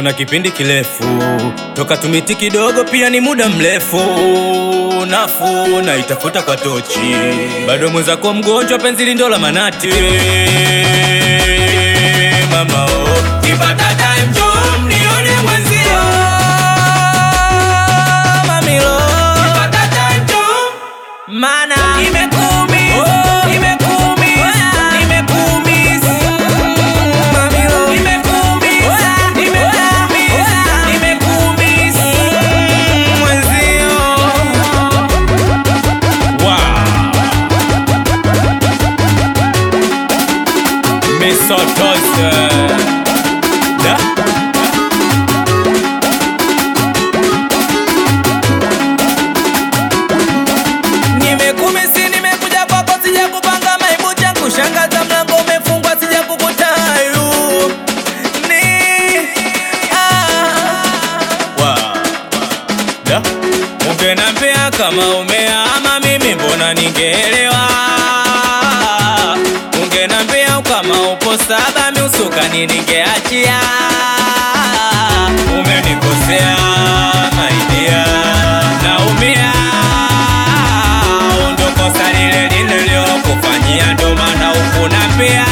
na kipindi kirefu toka tumiti kidogo, pia ni muda mrefu. Nafuu na itafuta kwa tochi, bado mwenzako mgonjwa, penzi lindo la manati. Mama oh, kipata time njoo mnione mwenzio. Mamilo, kipata time njoo mana imekuumiza, imekuumiza, imekuumiza. Mamilo, imekuumiza, imekuumiza, imekuumiza. Mwenzio. Wow. Misotose. Da? Nimekumisi, nimekuja kwako, sija kupanga maibu changu, shangaza mlango umefungwa, sija kukutayu ni ah. Wow. Da? Ungenambia kama umeama mimi mbona ningeelewa Ungenambia kama upo saba miusukani ningeachia Umenikosea maidia naumia Ndo kosa lile nililokufanyia ndo maana ukunambia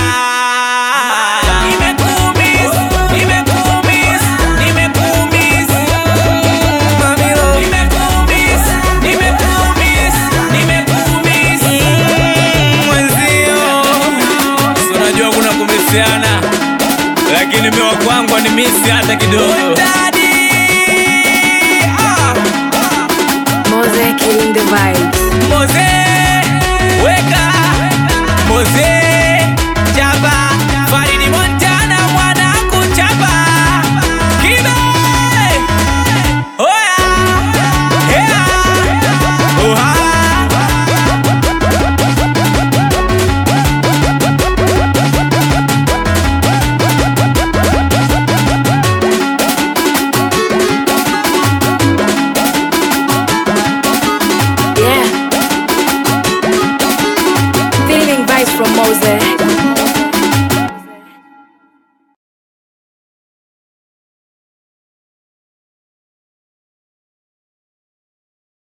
Nimekuumiza, nimekuumiza, nimekuumiza Mamilo, nimekuumiza, nimekuumiza, nimekuumiza Mwenzio, si unajua kuna kumisiana lakini miwa kwangu ni misi hata kidogo Mose killing the vibes. Moze, weka Moze, chapa Faridi Montana mwana kuchapa Kibe Oya Hea Oha Yeah. Feeling vibes from Mose.